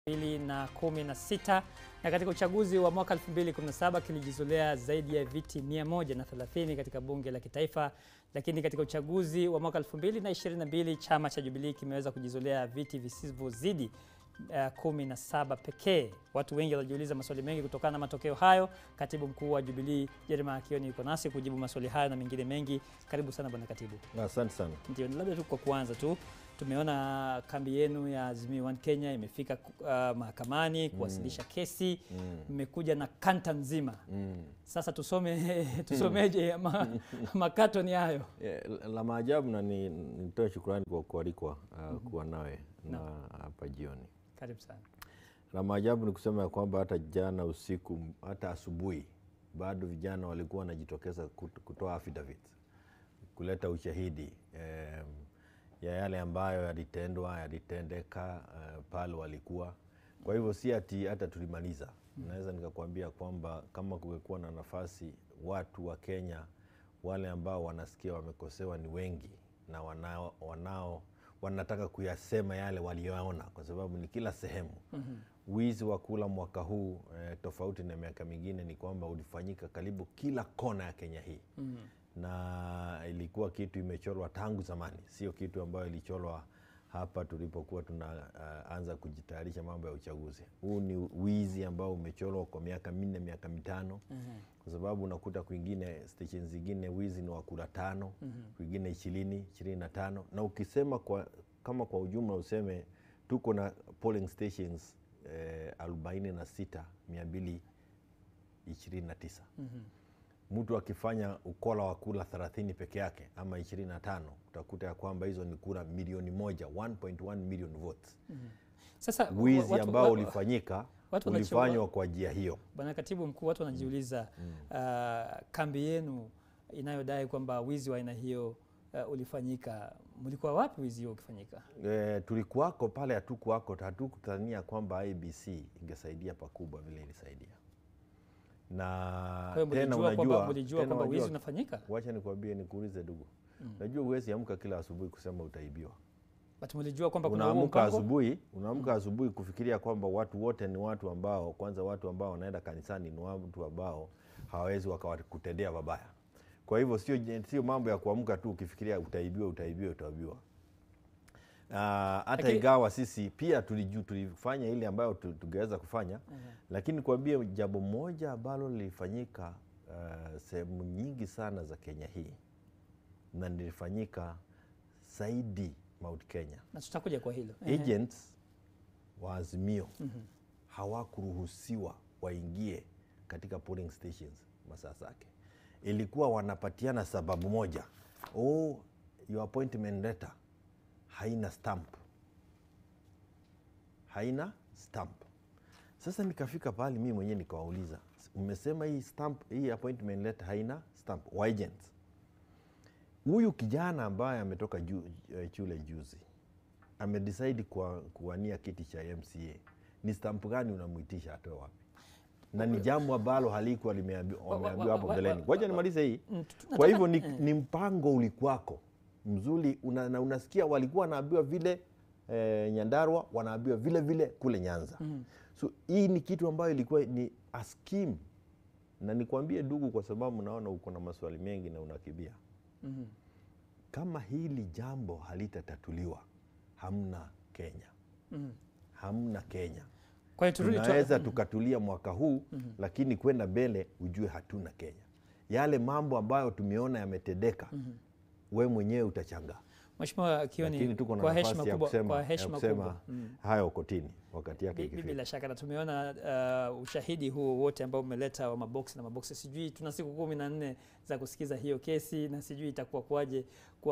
2016 na katika uchaguzi wa mwaka 2017 kilijizolea zaidi ya viti 130 katika bunge la kitaifa, lakini katika uchaguzi wa mwaka 2022 chama cha Jubilee kimeweza kujizolea viti visivyozidi uh, kumi na saba pekee. Watu wengi wanajiuliza maswali mengi kutokana na matokeo hayo. Katibu mkuu wa Jubilee Jeremiah Kioni yuko nasi kujibu maswali hayo na mengine mengi. Karibu sana bwana katibu. Asante sana. Ndio, labda tu kwa kuanza tu tumeona kambi yenu ya Azimio One Kenya imefika uh, mahakamani kuwasilisha kesi, mmekuja na kanta nzima. Mm. Sasa tusome tusomeje ma, makato ni hayo? Eh, La maajabu na ni- nitoe shukrani kwa kualikwa uh, kuwa nawe na hapa jioni. Karibu sana. La maajabu ni kusema ya kwamba hata jana usiku, hata asubuhi, bado vijana walikuwa wanajitokeza kut- kutoa affidavit, kuleta ushahidi em, ya yale ambayo yalitendwa yalitendeka uh, pale walikuwa. Kwa hivyo si ati hata tulimaliza. Naweza nikakwambia kwamba kama kungekuwa na nafasi, watu wa Kenya wale ambao wanasikia wamekosewa ni wengi na wanao, wanao wanataka kuyasema yale waliyoona, kwa sababu ni kila sehemu. Wizi wa kula mwaka huu eh, tofauti na miaka mingine ni kwamba ulifanyika karibu kila kona ya Kenya hii na ilikuwa kitu imechorwa tangu zamani, sio kitu ambayo ilichorwa hapa tulipokuwa tunaanza kujitayarisha mambo ya uchaguzi. Huu ni wizi ambao umechorwa kwa miaka minne, miaka mitano kwa sababu unakuta kwingine station zingine wizi ni wa kura tano, kwingine ishirini, ishirini na tano na ukisema kwa, kama kwa ujumla useme tuko na polling stations eh, arobaini na sita mia mbili ishirini na tisa mtu akifanya ukola wa kura 30 peke yake ama 25 utakuta ya kwamba hizo ni kura milioni moja 1.1 million votes. Sasa Wizi watu- ambao wa- ulifanyika watu wanacho- ulifanywa kwa njia hiyo. Bwana Katibu Mkuu, watu wanajiuliza uh, kambi yenu inayodai kwamba wizi wa aina hiyo uh, ulifanyika, mlikuwa wapi wizi huo ukifanyika? E, tulikuwako pale, hatukuwako, hatukutania kwamba IBC ingesaidia pakubwa vile ilisaidia, na Kwa hiyo tena mlijua kwamba unajua, mlijua tena kwamba wizi unajua, unafanyika, wacha nikwambie, nikuulize ndugu, najua huwezi amka kila asubuhi kusema utaibiwa. but mlijua kwamba kuna huo unaamka mpango? asubuhi unaamka asubuhi kufikiria kwamba watu wote ni watu ambao kwanza watu ambao wanaenda kanisani ni watu ambao hawawezi wakawakutendea mabaya kwa hivyo sio sio mambo ya kuamka tu ukifikiria utaibiwa utaibiwa utaibiwa Ah, hata Lakini- ingawa sisi pia tuliju, tulifanya ile ambayo tu- tungeweza kufanya lakini kuambia jambo moja ambalo lilifanyika ah, sehemu nyingi sana za Kenya hii na lilifanyika zaidi Mount Kenya na tutakuja kwa hilo Ehe. agents wa Azimio hawakuruhusiwa waingie katika polling stations masaa zake. Ilikuwa wanapatiana sababu moja, oh, your appointment letter haina stamp, haina stamp. Sasa nikafika pale mimi mwenyewe nikawauliza, umesema hii stamp, hii appointment letter haina stamp wa agents. Huyu kijana ambaye ametoka ju, eh, shule juzi amedecide kwa kuwania kiti cha MCA, ni stamp gani unamwitisha atoe wapi? Na ni jambo ambalo halikuwa limeambi- wa- wameambiwa wa- hapo wa- mbeleni. wa- Ngoja nimalize hii. Mm, tu- Kwa hivyo nataka- ni, ni mpango ulikuwako mzuri una, na unasikia walikuwa wanaambiwa vile eh, Nyandarua wanaambiwa vile vile kule Nyanza. So hii ni kitu ambayo ilikuwa ni a scheme, na nikwambie ndugu, kwa sababu naona uko na maswali mengi na unakimbia Mhm. kama hili jambo halitatatuliwa hamna Kenya, Mhm. hamna Kenya. Kwa hiyo turudi tu- Tunaweza tukatulia mwaka huu lakini kwenda mbele ujue hatuna Kenya. Yale mambo ambayo tumeona yametendeka, we mwenyewe utachangaa, Mheshimiwa lakini Kioni, tuko na kwa heshima nafasi ya kubwa, kusema, kwa ya heshima kusema kubwa Mm. hayo kotini wakati yake Bi- ikifika. Bila shaka na tumeona uh, ushahidi huo wote ambao umeleta wa maboksi na maboksi. Sijui tuna siku kumi na nne za kusikiza hiyo kesi na sijui itakuwa kuwaje